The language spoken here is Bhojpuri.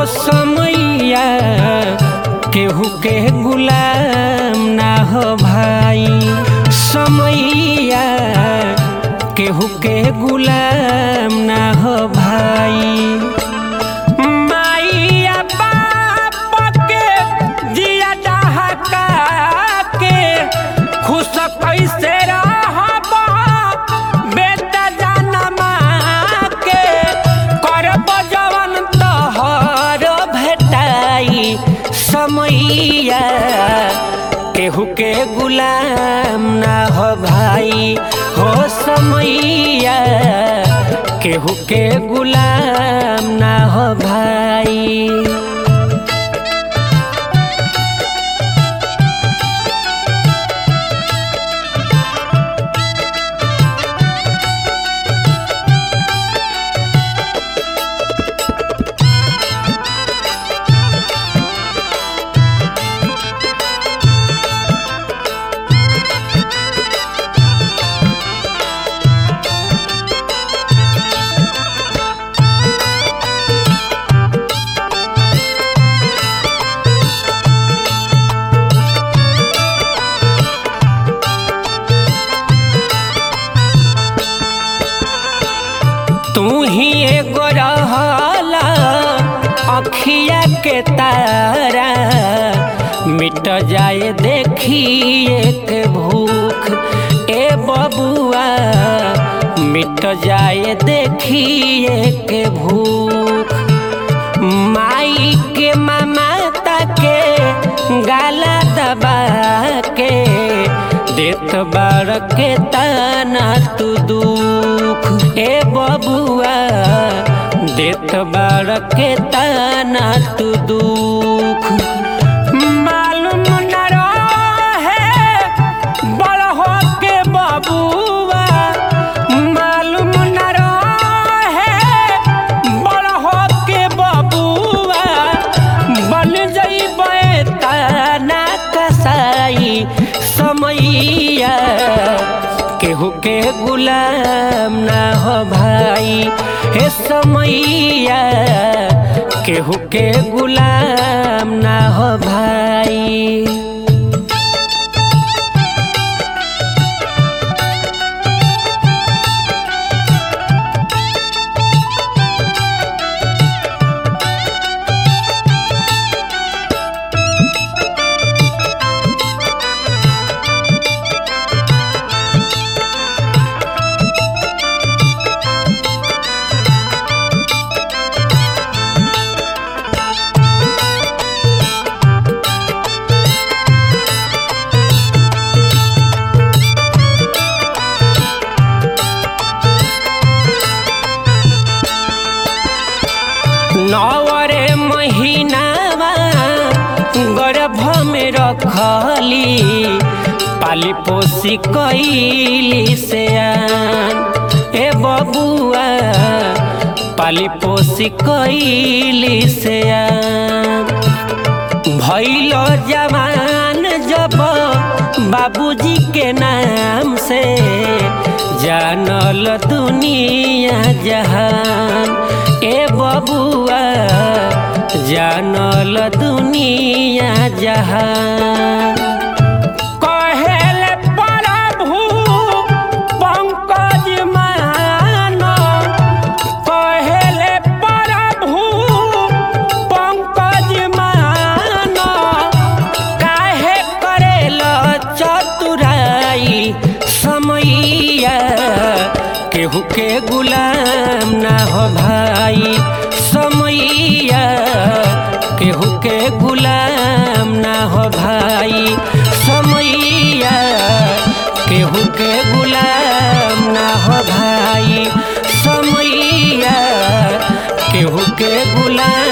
समैया केहू के गुलाम ना हो भाई समैया केहू के गुलाम ना हो भाई माइया बाप के दिया डहका के खुश कैसे रहब बेटा जनमा के करब जवन तोहर भेटाई समैया केहू के गुलाम ना हो भाई हो समैया केहू के गुलाम ना हो भाई तू ही एगो रहला अखिया के तारा मिट जाए देखी एक भूख ए बबुआ मिट जाए देखी एक भूख माई के ममता के गाला दबा के देत बार के ताना तू दुख ए बबुआ देत बार के ताना तू दुख मालूम न रहे बड़ हो के बबुआ मालूम न रहे बड़ हो के बबुआ बन जइबे ताना कसाई समैया केहू के गुलाम ना हो भाई हे समैया केहू के गुलाम ना हो भाई नवरे महीनावा गर्भ में रखली पाली पोसी कैली से आन ए बबुआ पाली पोसी कैली से आन भैल जवान जब बाबूजी के नाम से जानल दुनिया जहान ए बबुआ जानल दुनिया जहान कहेल प्रभु पंकज मान कहेल प्रभु पंकज मान काहे करेल चतुराई समैया केहू के गुलाम ना हो भाई समैया केहू के गुलाम ना हो भाई समैया केहू के गुलाम ना हो भाई समैया केहू के गुलाम